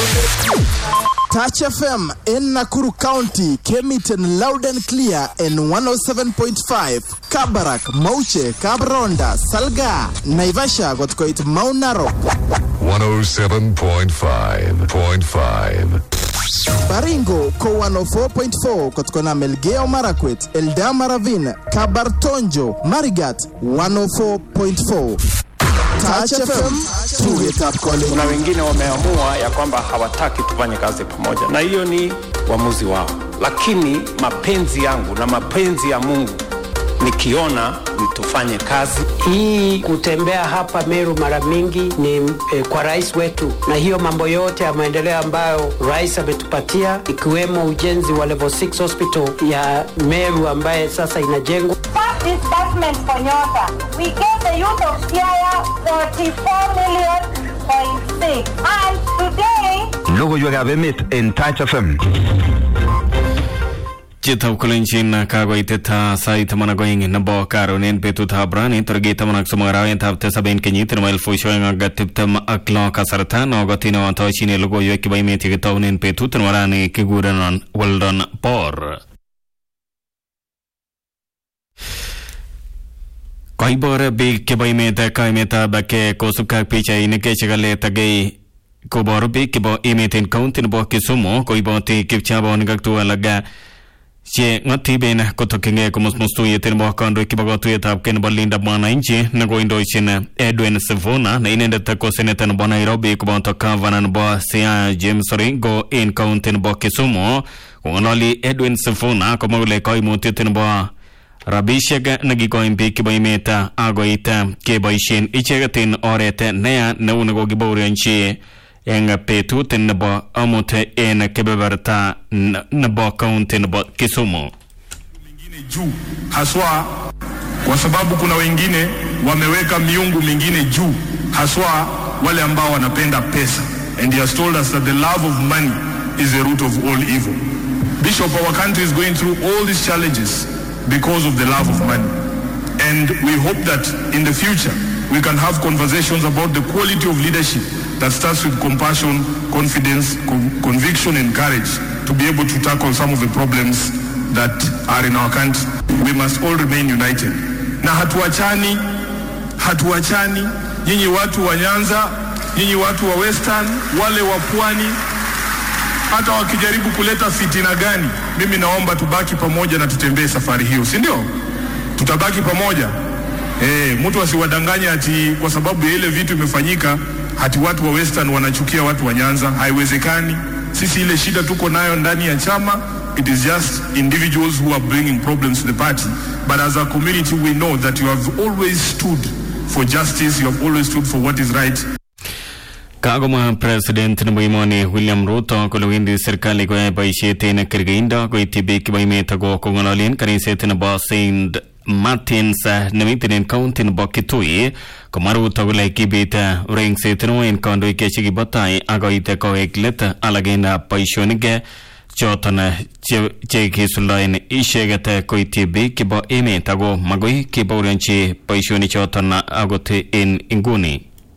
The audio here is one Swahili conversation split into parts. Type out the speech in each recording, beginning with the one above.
Touch FM in Nakuru County came it in loud and clear in 107.5 Kabarak, Mauche, Kabronda, Salga, Naivasha got it Mount Narok, 107.5.5. Baringo ko 104.4 kutokana Melgeo Marakwet, Eldama Ravine, Kabartonjo, Marigat 104.4. Touch FM, tuget up calling. kuna wengine wameamua ya kwamba hawataki tufanye kazi pamoja na hiyo ni uamuzi wao lakini mapenzi yangu na mapenzi ya mungu nikiona ni tufanye kazi Hii kutembea hapa Meru mara mingi ni eh, kwa rais wetu, na hiyo mambo yote ya maendeleo ambayo rais ametupatia ikiwemo ujenzi wa level 6 hospital ya Meru ambaye sasa inajengwa. First disbursement for Nyota. We gave the youth of Siaya 44 million point six. And today, Logoiwekab emet en Touch FM. Chitab kolenjin kakoitet sait taman ak oeng nebo karon en betutab rani tarikit taman ak somok arawetab tisab en kenyit nebo elfusiek oeng ak tiptem ak lo kasarta nokotin otochine logoiwek chebo emet yekitounen betut nebo rani kikurenon Weldon Bor. Koibor biik chebo emet kaimetab ke kosubkei ak pichainik chekaletagei koboru biik chebo emet en kaunti nebo Kisumu koiboti kipchabonik ak tuguk alak che ng'otiben kotokyingei komusmus tuyet nebo kandoik chebo katuyetab kei nebo Linda Mwananchi nekoindochin Edwin Sifuna ne inendet ko seneta nebo Nairobi koboto gavana nebo Siaya James Orengo en kaunti nebo Kisumu kong'ololi Edwin Sifuna komwa kole koimutiet nebo rabishek nekikoin biik chebo emet akoit keboisien icheket en oret neya neu nekokibaorionchi eng betut nebo amut en kebeberta n- nebo kaunti nebo Kisumu. juu haswa kwa sababu kuna wengine wameweka miungu mingine juu haswa wale ambao wanapenda pesa and he has told us that the love of money is the root of all evil bishop our country is going through all these challenges because of the love of money and we hope that in the future we can have conversations about the quality of leadership that starts with compassion confidence con- conviction and courage to be able to tackle some of the problems that are in our country. We must all remain united. Na hatuachani, hatuachani. Nyinyi watu wa Nyanza, nyinyi watu wa Western, wale wa Pwani, hata wakijaribu kuleta fitina gani, mimi naomba tubaki pamoja na tutembee safari hiyo, si ndio? Tutabaki pamoja. Eh, mtu asiwadanganye ati kwa sababu ya ile vitu imefanyika hati watu wa Western wanachukia watu wa Nyanza. Haiwezekani. Sisi ile shida tuko nayo ndani ya chama, it is just individuals who are bringing problems to the party. But as a community we know that you have always stood for justice, you have always stood for what is right. Kagomwa president nebo emoni William Ruto kole wendi serikali koyoe boisiet en kergeindo koityi biik chebo emet ako kong'ololen kaniset nebo St Martins eh, nemiten en kaunti nebo Kitui komwa Ruto kole kibit eh, rengset neo en kandoik chekibo tai akoit kowek let alak en eh, boisionik eh, choton eh, che- chekisuldaen icheket eh, koityi biik chebo emet ako magoi kebaorionchi boisionik choton akot en inguni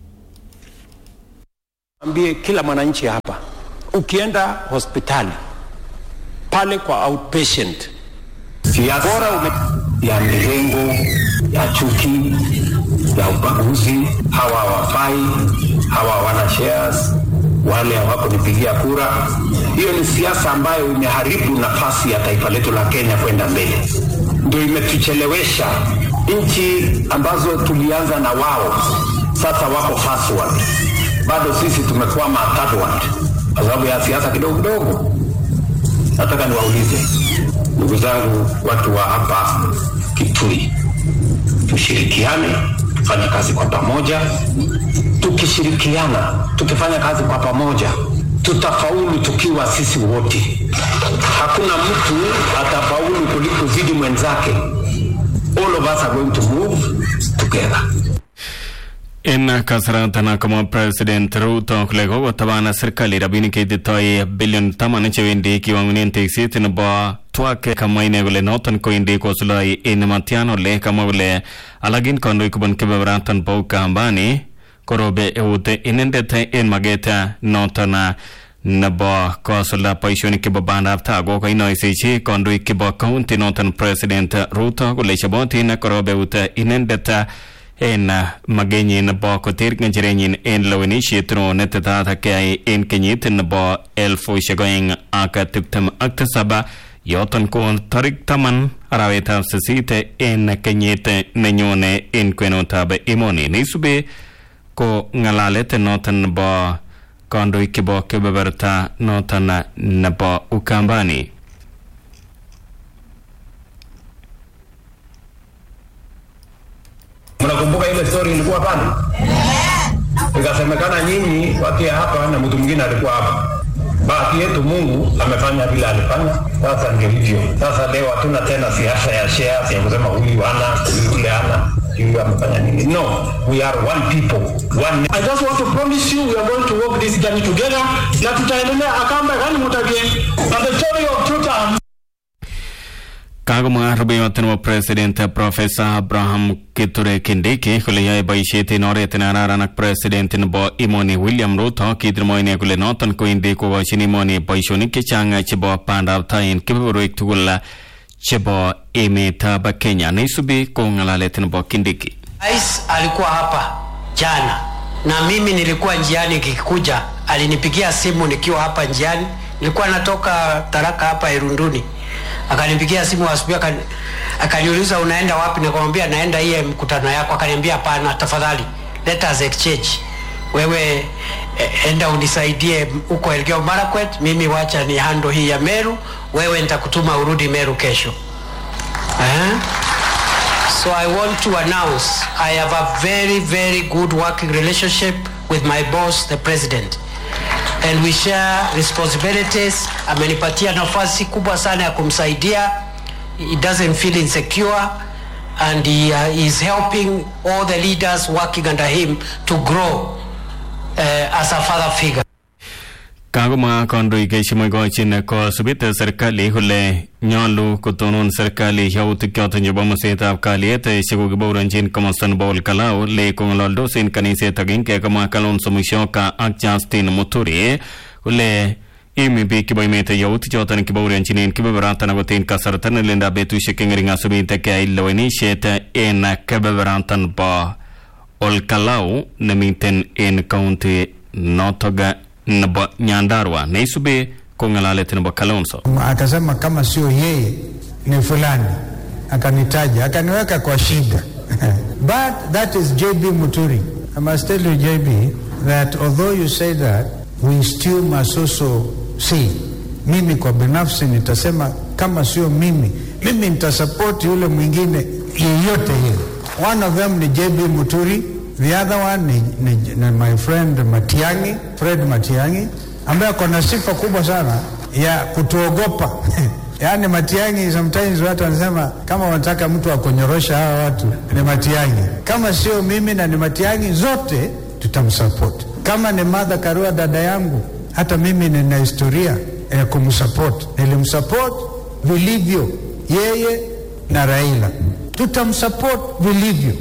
ambie kila mwananchi hapa ukienda hospitali pale kwa outpatient siasa ya mirengo ya chuki ya ubaguzi. Hawa hawafai, hawa hawana shares, wale hawakunipigia kura. Hiyo ni siasa ambayo imeharibu nafasi ya taifa letu la Kenya kwenda mbele, ndio imetuchelewesha. Nchi ambazo tulianza na wao sasa wako first world, bado sisi tumekwama third world kwa sababu ya siasa kidogo kidogo. Nataka niwaulize ndugu zangu, watu wa hapa Kitui, tushirikiane, tufanye kazi kwa pamoja. Tukishirikiana, tukifanya kazi kwa pamoja, tutafaulu tukiwa sisi wote. Hakuna mtu atafaulu kuliko zidi mwenzake. All of us are going to move together. En kasaratan komwa president Ruto kole kokotaban serikali rabinik cheititoi bilion taman chewendi kiwangunen tekset nebo twak kamwa ine kole noton kowendi kosuloi en matyan ole kamwa kole alak en kandoik kobun kebeberatan bo Ukambani korobe eut inendet en maget noton nebo kosulda boisionik chebo bandab tai ko kainoisechi kandoik chebo county noton president Ruto kole chobotin korobeut inendet en magenyin nebo koter ng'echerenyin en lewenisiet no netetat keyai en kenyit nebo elfusiek oeng ak tiptem ak tisab yoton ko tarik taman arawetab sisit en kenyit nenyone en kwenutab emoni neisubi ko ng'alalet noton nebo kandoik chebo kebeberta noton nebo Ukambani. Mnakumbuka ile story ilikuwa pale? Ikasemekana nyinyi wakia hapa na mtu mwingine alikuwa hapa. Bahati yetu Mungu amefanya vile alifanya. Sasa ndio hivyo. Sasa leo hatuna tena siasa ya shares ya kusema huyu ana, huyu yule ana, huyu amefanya nini. No, we are one people, one I just want to promise you we are going to walk this journey together na tutaendelea akamba gani mutabie and the story of two terms Kagomwa rubeiwot nebo president professor Abraham Kithure Kindiki kole yoe boisiet en oret nekararan ak president nebo emoni William Ruto kitirmo ine kole noton kowendi kokochin emoni boisionik chechang chebo bandab tai en kebeberwek tugul chebo emetab Kenya neisubi ko ng'alalet nebo Kindiki. Rais alikuwa hapa jana na mimi nilikuwa njiani kikuja, alinipigia simu nikiwa hapa njiani, nilikuwa natoka Tharaka hapa Irunduni, akanipigia simu asubuhi, akani, akaniuliza unaenda wapi? Nikamwambia naenda hiye mkutano yako. Akaniambia hapana, tafadhali let us exchange, wewe eh, enda unisaidie huko Elgeyo Marakwet, mimi wacha ni hando hii ya Meru, wewe nitakutuma urudi Meru kesho eh? So I want to announce I have a very, very good working relationship with my boss, the president. And we share responsibilities. Amenipatia nafasi kubwa sana ya kumsaidia. He doesn't feel insecure and he uh, is helping all the leaders working under him to grow uh, as a father figure. Kagomwa kandoik chemokochin kosubit serikali kole nyolu kotonon serikali yautik choton chebo musetab kalyet chekokibaoronjin komosta nebo Olkalau le kong'ololdos en kaniset agenge kamwa Kalonzo Musyoka ak Justin Muturi kole imi biik chebo emet yautik choton kibaorionjin en kebeberatan akot en kasarta nelendab betusiek cheng'ering asubit keyai lewenisiet en kebeberatan bo Olkalau nemiten en kaunti notok nebo Nyandarua neisubi ko ng'alalet nebo Kalonzo. akasema kama sio yeye ni fulani, akanitaja akaniweka kwa shida but that is JB Muturi. I must tell you JB that although you say that we still must also see. Mimi kwa binafsi nitasema kama sio mimi, mimi nitasapoti yule mwingine yeyote yule. One of them ni JB Muturi, the other one ni, ni, ni my friend Matiangi, Fred Matiangi ambaye ako na sifa kubwa sana ya kutuogopa yaani Matiangi, sometimes watu wanasema kama wanataka mtu akonyorosha hawa watu ni Matiangi. Kama sio mimi na ni Matiangi, zote tutamsupport. Kama ni Martha Karua dada yangu, hata mimi nina historia ya kumsupport. Nilimsupport vilivyo yeye na Raila, tutamsupport vilivyo.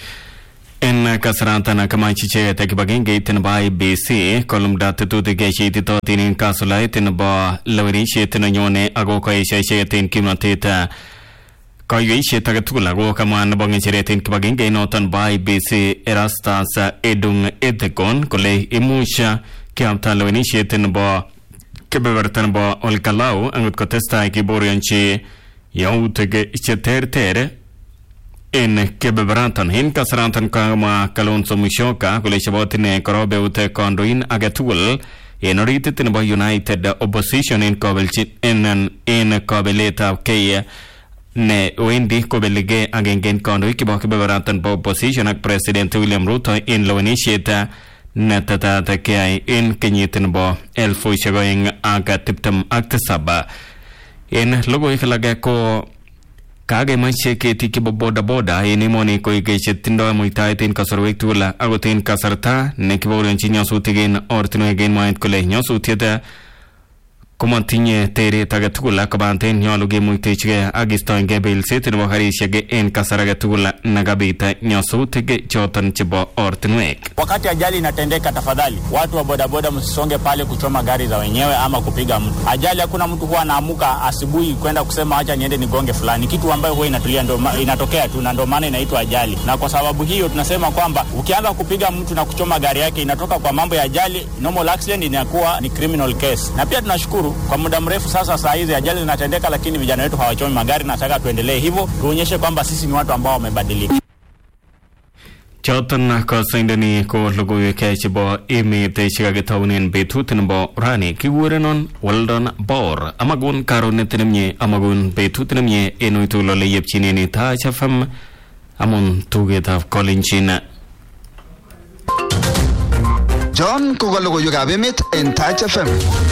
En kasaratan kamach icheket kibagengeit nebo IBC kolumda tetutik cheititotin en kasulait nebo lewenisiet nenyone ako kaesio icheket en kimnotet kaiweisiet age tugul ako kamwa nebo ng'echeret en kibagengeit noton bo IBC Erastus Edung Ethekon kole imuch keamta lewenisiet nebo kebeberta nebo Olkalau angot kotestai kiborionchi yautik cheterter en kebeberatan en kasaratan kamwa Kalonzo Musyoka kole chobot ine korobeut kandoin age tugul en oritit nebo United Opposition en kobelchi en en kabeletab kei ne wendi kobelige agenge en kandoik chebo kebeberatan bo opposition ak president William Ruto en lewenisiet netetat keyai en kenyit nebo elfusiek oeng ak tiptem ak tisab en logoiwek alage ko kakemache ketik chebo bodaboda en emoni koik chetindoi muitaet en kasarwek tugul akot en kasarta nekibaorionchi nyasutik en ortinwek en mwaet kole nyasutiet komatinye teret age tugul kobaten nyolu kemuitechigei ak kistoengei belset nebo karisiek en kasar age tugul nakabit nyasutik choton chebo ortinwek Wakati ajali inatendeka, tafadhali watu wa bodaboda msisonge pale kuchoma gari za wenyewe ama kupiga mtu. Ajali, hakuna mtu huwa anaamuka asubuhi kwenda kusema acha niende nigonge fulani, kitu ambayo huwa inatulia ndo, ma- inatokea tu, na ndio maana inaitwa ajali. Na kwa sababu hiyo tunasema kwamba ukianza kupiga mtu na kuchoma gari yake inatoka kwa mambo ya ajali, normal accident inakuwa ni criminal case. Na pia tunashukuru kwa muda mrefu sasa, saa hizi ajali zinatendeka, lakini vijana wetu hawachomi magari. Nataka tuendelee hivyo, tuonyeshe kwamba sisi ni watu ambao wamebadilika. choton kosoindoni ko logoiwek chebo emet chekakitaunen betut nebo rani kikurenon Weldon Bor amakun karonet nemie amakun betut nemie en uitugul ole yepchinen Taach FM amun tugetab kolenjin John ko ka logoiwekab emet en Taach FM.